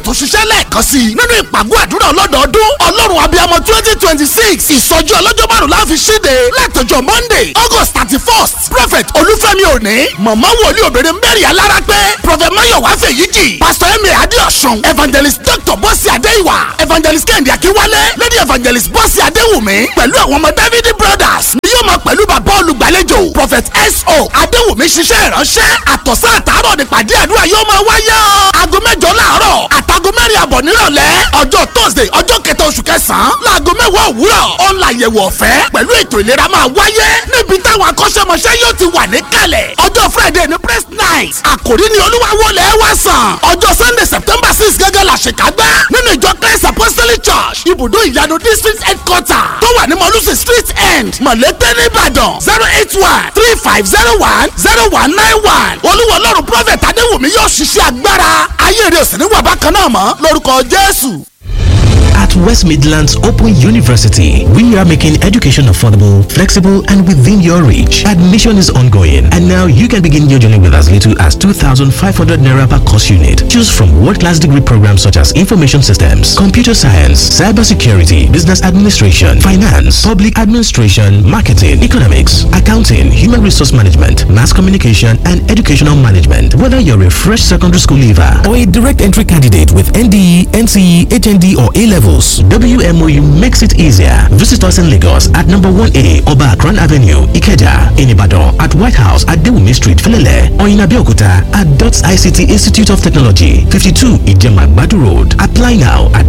tó ṣiṣẹ́ lẹ́ẹ̀kan sí i nínú ìpàgọ́ àdúrà ọlọ́dọọdún ọlọ́run abiyamọ twenty twenty six ìsọjí ọlọ́jọ́ márùn la fi ṣíde látọjọ́ monday august thirty first prophet olúfẹ́mi òní mọ̀mọ́ wòlíì obìnrin mary alára pé prophet mayowa fèyíjì pastor emi adéọ̀sùn evangelist dr bọ́sì adéìwà evangelist kẹ́hìndé akínwálé lady evangelist bọ́sì adéwùmí pẹ̀lú àwọn ọmọ david brothers ni yóò máa pẹ̀lú bàbá olùgbàlejò prophet so adéwùmí ṣiṣẹ́ ìránṣẹ́ àtọ̀sán àtàárọ̀ nípàdé àdúrà yóò máa wáyé o aago mẹ́jọ láàárọ̀ àtàgọ́ mẹ́rin àbọ̀ nírọ̀lẹ́ ọjọ́ thursday ọjọ́ kẹta oṣù kẹsàn-án láago mẹ́wàá òwúrọ̀ ọ̀la àyẹ̀wò ọ̀fẹ́ pẹ̀lú ètò ìlera máa wáyé níbi táwọn akọ́ṣẹ́mọṣẹ́ yóò ti wà níkàlẹ̀ ọjọ́ friday ní press night àkòrí ni olúwa wọlé wá sàn ọjọ́ sunday september six gẹ́gẹ́ la ṣèkágbá nínú ìjọ christ apostolic church ibùdó ìyanu district headquarter tó wà ní mọ̀lúsì street end mọ̀lẹ́tẹ̀ nìbàdàn zero eight one three five zero one zero one nine one olúwa ọlọ́run prophet adéwùmí yóò ṣiṣẹ́ agbára ayé rẹ̀ sì ní wàbá kan náà mọ́ lórúkọ jésù. At West Midlands Open University, we are making education affordable, flexible, and within your reach. Admission is ongoing, and now you can begin your journey with as little as 2,500 naira per course unit. Choose from world-class degree programs such as information systems, computer science, cybersecurity, business administration, finance, public administration, marketing, economics, accounting, human resource management, mass communication, and educational management. Whether you're a fresh secondary school leaver or a direct entry candidate with NDE, NCE, HND, or A levels, WMOU makes it easier. Visit us in Lagos at number 1A Oba Akran Avenue, Ikeja, in Ibadan, at White House at Dewumi Street, Felele, or in Abeokuta at DOTS ICT Institute of Technology, 52 Ijema Badu Road. Apply now at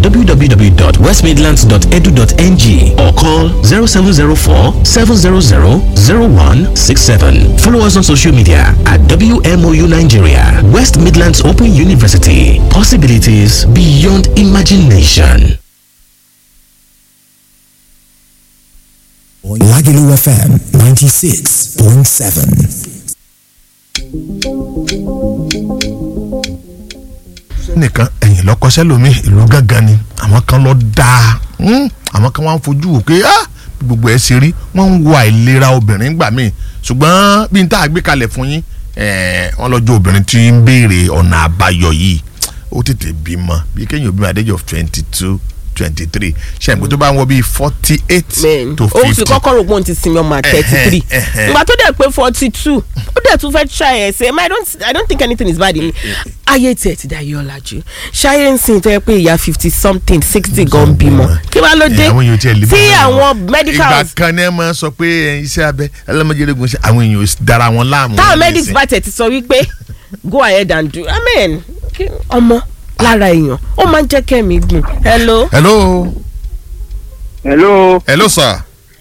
www.westmidlands.edu.ng or call 0704 700 0167. Follow us on social media at WMOU Nigeria, West Midlands Open University. Possibilities beyond imagination. Lagelu FM 96.7. nìkan ẹ̀yìn lọ́kọ́sẹ́ lomi ìlú gángan ni àwọn kan lọ dáa hmm, àwọn kan wá ń fojú wò pé ah, bí gbogbo ẹ̀ ṣe rí wọ́n ń wo àìlera obìnrin gbà míì ṣùgbọ́n bí n tá a gbé kalẹ̀ fún yín eh, wọ́n lọ́jọ́ obìnrin tí ń béèrè ọ̀nà àbáyọ yìí ó tètè bímọ bí kéèyàn bímọ àdéjọ twenty two twenty three ṣàǹgbé tó bá ń wọ bíi forty eight men to ó fi fifty kọ́kọ́ rò pé òun ti sinmi ọmọ thirty three ẹhẹn. ìgbà tó dẹ̀ pé forty two ó dẹ̀ tún fẹ́ try ẹ̀ ṣe I don't I don't think anything is bad in ayé tiẹ̀ ti dá yọ ọ̀làjú ṣayé ń sìn tó yẹ pé ìyá fifty something sixty gan bímọ kí wàá ló dé Eh, àwọn èèyàn tiẹ̀ lè tí bímọ náà. àwọn ìgbà medicals kan ní ẹ máa sọ pé eh, iṣẹ́ abẹ ẹlẹ́mọ̀jẹ̀rẹ̀gùn ṣe àwọn èèyàn ò sì dára wọn láàmú. táwọn nísìn. medics bá tẹ̀ ti sọ wípé go ahead and do I mean kí- ọmọ lára èèyàn ó máa ń jẹ́ kẹ́mi gùn hello. hello hello hello sir.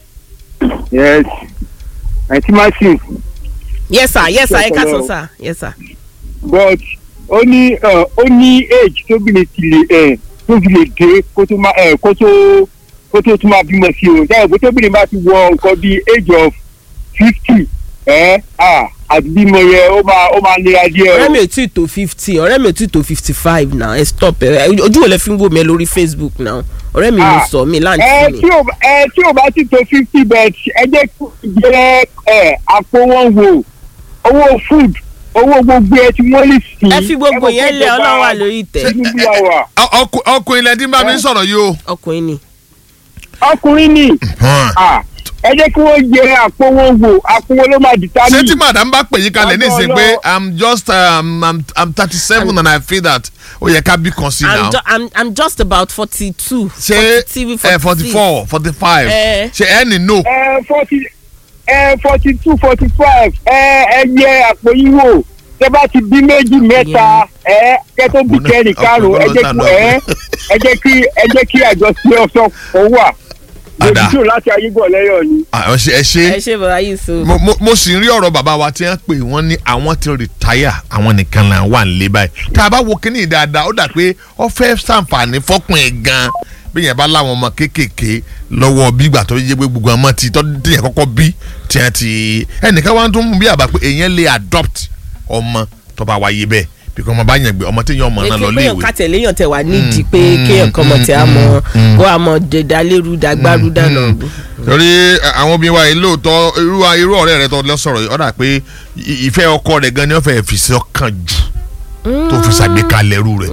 yes aunty martin yes sir yes sir ẹ ká sọ sir yes sir. but ó ní uh, ó ní age tóbìnrin ti lè ẹ tó fi lè dé kó tó máa ẹ kó tó kó tó tún máa bímọ sí o dáhùn bó tóbìnrin bá ti wọ nǹkan bíi age of fifty ẹ à àti bímọ yẹn ó máa ó máa nira díẹ̀ ọ̀rẹ́ o. mi ò tí ì tó fifty ọ̀rẹ́ mi ò tí ì tó fifty five náà ẹ stop ẹ ojú wo lẹ fi ń wò mí lórí facebook náà ọ̀rẹ́ mi ló Ah, sọ mí ẹ láǹtí mi. tí ò ẹ tí ò bá ti tó fifty bet ẹ jẹ́ kó jẹ́ ẹ àpò wọn wò owó food owó gbogbo ẹ tí wọ́n lè sìn. ẹ fi gbogbo yẹn lé ọlọ́run wà lórí ìtẹ́ Tinubu la wà. Ọ- ọkù- ọkùnrin lẹ́dí bá mi ń sọ̀rọ̀ yìí o. ọkùnrin ni. ọkùnrin ni Hàn. Ah, ẹ jẹ́ kí wọ́n jẹ àpò wọn wò àpò wọn ló máa dìtà ṣé mí. tí madam bá pè yín kalẹ̀ ní ìsìn pé Ọlọ́run. i'm just um, i'm, I'm thirty seven and i feel that ó yẹ ká bí kan sí I'm, now. ju I'm, I'm just about forty two. ṣé ẹ forty four forty five Eh. ṣé ẹ ní no. ẹ forty ẹ forty two forty five ẹ ẹ yẹ àpò yín wò tẹ bá ti bí méjì mẹ́ta ẹ kẹ tó bí Ọkùnrin- kẹrin karùn ẹ jẹ́ kí ọkùnrin ẹ ẹ jẹ́ kí ẹ jẹ́ kí àjọṣe ọsọ kò wà Ada. lójútó láti ayébọ̀ lẹ́yọ̀ ni. Ah, ẹ ṣe ẹ ẹ ṣe ṣe bàbá yìí so. mo mo- mo sì ń rí ọ̀rọ̀ bàbá wa tí wọ́n pè wọ́n ní àwọn ti rìtáyà àwọn nìkan là wà nílé báyìí tá a bá wo kínní dáadáa ó dà pé ó fẹ́ sàǹfààní fọ́kùn ẹ̀ gan bí yẹn bá láwọn ọmọ kéékèèké lọ́wọ́ bí ìgbà tó yẹ pé gbogbo ọmọ ti tọ́ tíyẹn kọ́kọ́ bí tiẹ̀ ti ẹnìkan wá tó ń mú bí àbá pé èèyàn lè adopt ọmọ tó bá wáyé bẹ́ẹ̀ bí kò ọmọ bá yẹn gbé ọmọ téèyàn ọmọ náà lọ ètò péyàn léèwé kàtẹ́ léyàn tẹ̀ wá nídìí pé kéèyàn kan mọ̀ tí a mọ̀ kó a mọ̀ dẹ̀dálérú dàgbárú dànà. torí ẹ, àwọn obìnrin wa yìí lóòótọ́ irú irú ọ̀rẹ́ rẹ tó lọ sọ̀rọ̀ yìí ọ̀dà pé ì- ìfẹ́ ọkọ rẹ̀ gan ni wọ́n fẹ́ fi sí ọkàn jù tó fi ṣàgbékalẹ̀ irú rẹ̀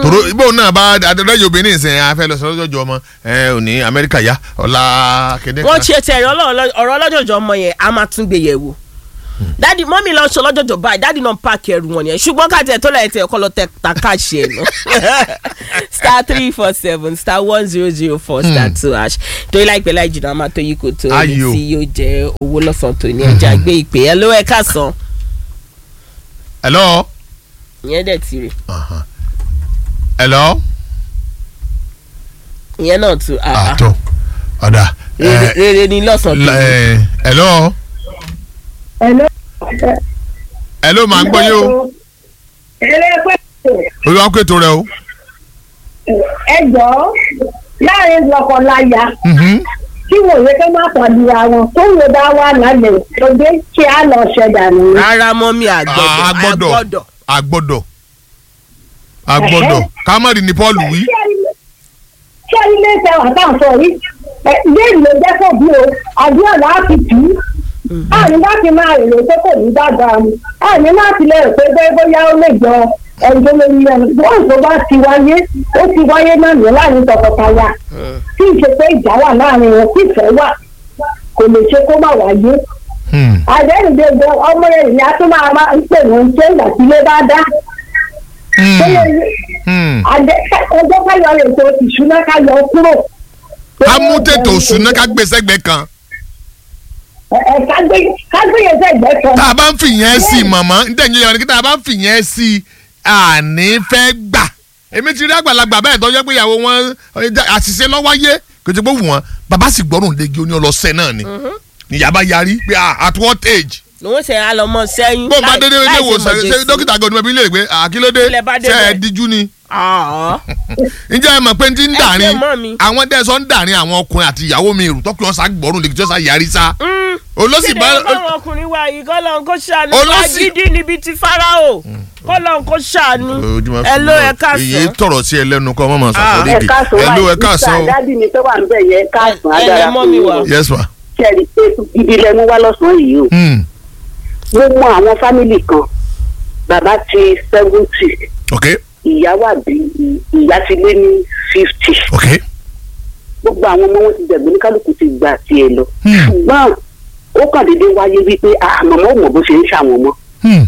tòró ibò náà bá adọ́jọ́ obìnrin ìsìn afẹ́ lọ sọ lọ́jọ́ ọmọ ẹ òní amẹ́ríkà yá ọ̀la kéde wọ́n ṣe tẹ̀rẹ̀ ọ̀rọ̀ ọlọ́jọ̀jọ̀ ọmọ yẹn a máa tún gbé yẹ̀ wò dadi mọ́mí lọ sọ lọ́jọ́jọ́ báyìí dadi náà páàkì ẹrù wọn yẹn ṣùgbọ́n ká tẹ̀ tó lẹ̀ tẹ̀ ọkọ lọ tẹ̀ ta káàṣì ẹ̀ nù star three four seven star one zero zero four star two hash torí láìpẹ́ láì jìnnà a máa tó yí kò tó ẹni Ayò. tí yóò jẹ́ owó lọ́sàn-án tó ní ẹja gbé ìpè ẹ ló ẹ káàsán hello ìyẹn dẹ̀ ti rè hello ìyẹn náà tún ah, ah. àtọ ọ̀dà Rere- rere ni lọ́sàn-án tó ní. hello Hello. hello màá ń gbọ́ yín o Eré pé olúwa kó ètò rẹ o. ẹ jọ̀ọ́ láàrin lọ́kọláya Mhm. tí wò yẹ kí má pàdùrà wọn tó wò bá wà lálẹ́ lóde kí á lọ ṣẹ̀dá nù. rárá mọ́mí a àgbọ̀dọ̀ gbọ́dọ̀ àgbọ̀dọ̀ a gbọ́dọ̀ a gbọ́dọ̀ kámárì ní paul wí. Ṣé ilé iṣẹ́ wà tá à ń sọ yìí? Ẹ léèlì ló jẹ́ kó bí o, àdúrà láti tì í. Àní láti máa rèrè pé kò ní dáadáa ni. Àní láti lè rò pé bẹ́ẹ̀ bóyá ó lè jọ ẹjọ́ lórí ẹni. Bọ́ọ̀lù tó bá ti wáyé, ó ti wáyé náà ní láàrin tọkọtaya. Tí ìṣe pé ìjà wà láàrin wọn, tí ìfẹ́ wà, kò lè ṣe kó má wáyé. Hmm. Àdéhùndé gan ọmọ rẹ̀ ìyá tó máa máa ń pè wọ́n ṣé ìgbà tí ilé bá dá. Hmm. Tó lè Hmm. àjẹ ọjọ́ káyọ̀ ètò ìṣúná káyọ̀ kúrò. ká mú tètò òṣùná ká gbé sẹ́gbẹ̀ẹ́ kan ẹ ẹ kágbé kágbéyè sẹ́gbẹ́ kan. tá a bá ń fìyẹn sí i mọ̀mọ́ ntẹ̀yìn yẹn kí tá a bá ń fìyẹn sí i àní fẹ́ gbà èmi ti rí àgbàlagbà bẹ́ẹ̀ tó jẹ́ pé ìyàwó wọn ẹ, já- àṣìṣe lọ́wọ́yé kò tí pé wù wọ́n bàbá sì gbọ́rùn legi oní ọlọ́sẹ̀ náà ni ìyá bá yarí pé ah, at what age lòun ṣe àlọ́mọ sẹ́yìn bó bá láì- dédé ilé láì ṣe ìwòsàn ṣe mọ̀jẹ̀sí. dókítà gan ọdún ilé ìgbé àkílódé Ilẹ̀ bá dé ṣe ẹ bẹ́ẹ̀. díjú ni Ah, ǹjẹ́ ẹ mọ̀ pé ti ń Ẹ dàrin ṣe mọ́ mi. àwọn dẹ́sọ̀ ń dàrin àwọn ọkùnrin àti ìyàwó mi rù tọ́kùnrin ọ̀sán gbọ́rùn legi tí ó sá yarí sá mm. olóṣì Kéde bá ọlọ́run ọkùnrin wa yìí kọ́lọ́n kó ṣàánú Olóṣì- agídí níbi tí farao kọ́lọ́n kó ṣàánú ojúmọ́ ẹ ló ẹ èyí káàsán tọrọ sí ẹ lẹ́nu kọ́ mọ́mọ́ Ah, sàkóríkì ẹ káàsán ẹ ló ẹ wáyé káàsán o dádì mi tó wà ń bẹ̀ yẹn káàsán Ẹ- ẹ adára lẹ mọ́ fún mi mi wá. o. yes ma. kẹ́rì pé ibi lẹ mú wá lọ́sàn-án yìí o. Hmm. mo mọ àwọn fámìlì kan bàbá ti seventy ok ìyá wà bí ìyá ti lé ní fifty ok gbogbo àwọn ọmọ wọn ti dẹ̀gbẹ́ ní kálukú ti gbà tiẹ̀ lọ. Hmm. ṣùgbọ́n ó kàn déédéé wáyé wípé àmọ́ ò mọ̀ bó ṣe ń ṣàwọn ọmọ Hmm.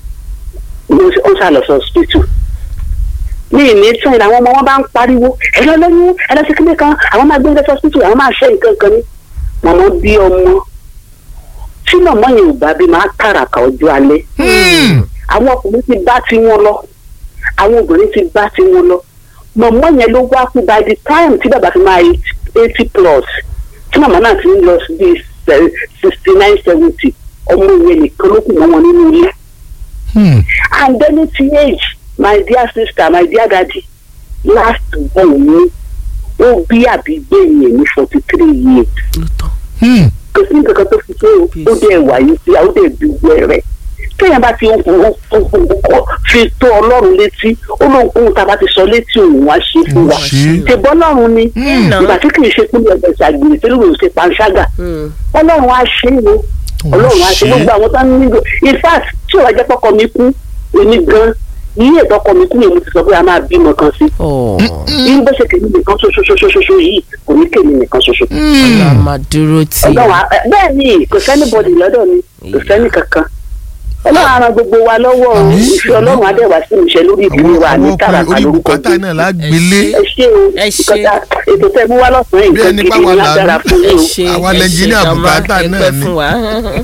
ó ṣàlọ́ sọ hospital. ní ìní tún ìlà àwọn ọmọ wọn bá ń pariwo ẹ lọ lóyún ẹ lọ sí kílé kan àwọn máa gbé ń lọ hospital àwọn máa ṣe nǹkan kan ní. màmá bí ọmọ tí màmá yẹn ò bá bí máa kàràkà ọjọ́ alẹ́ Hmm. àwọn ọkùnrin ti bá tiwọn lọ àwọn obìnrin ti bá tiwọn lọ màmá yẹn ló wá kú by the time tí bàbá fi máa eighty plus tí màmá náà ti ń lọ sí bíi sixty nine seventy ọmọ yẹn nìkan ló kù mọ́ wọn nínú ilé Hmm. and then at age my dear sister my dear daddy last born mi ó bí àbígbé yẹn ní forty three years Hmm. kò sí nǹkan kan tó fi pé ó dẹ̀ wáyé sí àwọn dẹ̀ bí wẹ́rẹ́ téèyàn bá ti ń kó fi tó ọlọ́run létí ó lóun kóhun tá a bá ti sọ létí òun wá ṣe fún wa Ó ṣe. tèbọ́ ọlọ́run ni Hmm. ìgbà tí kì í ṣe pínlẹ̀ ọ̀gbẹ̀ ṣàgbèrè tí lóun ṣe panṣágà Mm. ọlọ́run á ṣe é o ọlọ́run á ṣe ṣe é. gbogbo àwọn tó ń nílò in fact tí ò wá jẹ́ pọ́kọ mi kú èmi gan ní ètò ọkọ mi kú yẹn mo ti sọ pé a máa bímọ kan sí Oh. bí bó ṣe kèmí nìkan ṣoṣoṣoṣoṣo yìí kò ní kèmí nìkan ṣoṣo ọlọ́run á máa dúró tì í. ọlọ́run á- bẹ́ẹ̀ ni kò sẹ́ni bọ́dì lọ́dọ̀ mi kò sẹ́ni kankan ọlọ́run á ran gbogbo wa lọ́wọ́ o Àmín. ìfẹ́ ọlọ́run á dẹ̀ wá sí ìṣẹ́ lórí ìdílé wa ní àwọn tààràtà ọkùnrin orí lórúkọ bùkátà Jésù. náà lágbélé ẹ ṣé o Ẹ ṣé. ìkọjá ètò tẹ mú wá lọ́sàn-án Bí nǹkan ẹni gidi páwa ní là ń- agbára fún ẹ yín o. ṣe Àwa ẹ lẹ́ńjìnìà ṣe bùkátà gàmá, ẹ náà pẹ́ ni. fún wa.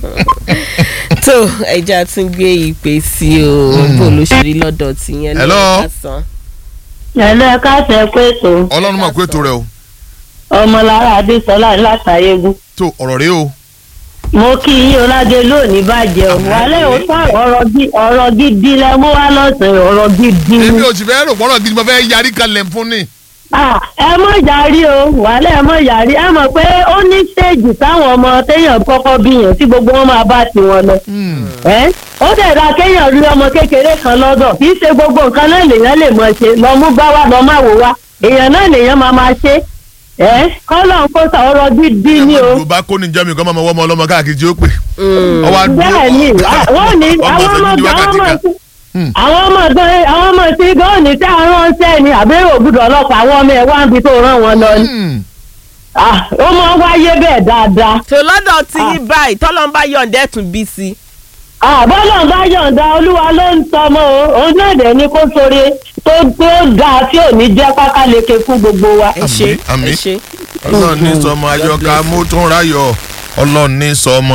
tó ẹja tún gbé ìpè sí o bó ló ṣe rí lọ́dọ̀ tìyẹn Hello. lásán. ẹ̀lẹ́ káṣẹ́ pé tó ọlọ́run mọ̀ pé ètò rẹ o ọmọlára adésọlá látàyégún tó ọ̀rọ̀ rẹ o mo kí yín ọládé lónìí bàjẹ́ o wàlẹ́ ò tán ọ̀rọ̀ gi- ọ̀rọ̀ gidi lẹ mú wá lọ́sàn-án ọ̀rọ̀ gidi èmi ni. ò sì fẹ́ rò pọ́nrọ̀ gidi mo fẹ́ yarí kalẹ̀ fún ni. Ah, ẹ mọ̀ yàrí o wàlẹ́ ẹ mọ̀ yàrí ẹ mọ̀ pé ó ní stéèjì táwọn ọmọ téèyàn kọ́kọ́ bí yẹn tí gbogbo wọn máa bá tiwọn lọ. Ẹ́, ó dẹ̀ ra kéèyàn rí ọmọ kékeré kan lọ́dọ̀ kì í ṣe gbogbo nǹkan náà lèèyàn lè mọ̀ ṣe lọ mú gbá wá lọ má wò wá èèyàn náà lèèyàn máa máa ṣe. Ẹ́, kọ́lọ̀ ń kó sa ọ̀rọ̀ gidi ni o. yorùbá kó ní jẹ́mi kọ́ máa mọ wọ́n ọmọ ọlọ́mọ káàkiri tí ó pè. ọwọ́ àdúró bẹ́ẹ̀ ni à- wọ́n ní ọmọ àwọn ọ̀sẹ̀ ọmọ gidi àwọn wákàtí ọmọ kan. àwọn ọmọ gan àwọn ọmọ tí gan ní tí àwọn ránṣẹ́ ni àbẹ́rẹ́ ògùdọ̀ ọlọ́pàá àwọn ọmọ ẹ̀ wá ń bi tó rán wọn lọ ni Hmm. Ah, ó máa ń wáyé bẹ́ẹ̀ dáadáa tó lọ́dọ̀ tí yín báyìí tọ́lọ́ ń bá yọ̀ǹda ẹ̀tún bí sí. àbọ́lọ̀ bá yọ̀ǹda olúwa ló ń tọmọ o òun náà dẹ̀ ni kó sóre tó tó dáa tí ò ní jẹ́ pákáleke fún gbogbo wa. ẹ ṣe àmín. ẹ ṣe. ọlọ́run ní sọmọ ayọ́ká mọ́tún ráyọ̀ ọlọ́run ní sọmọ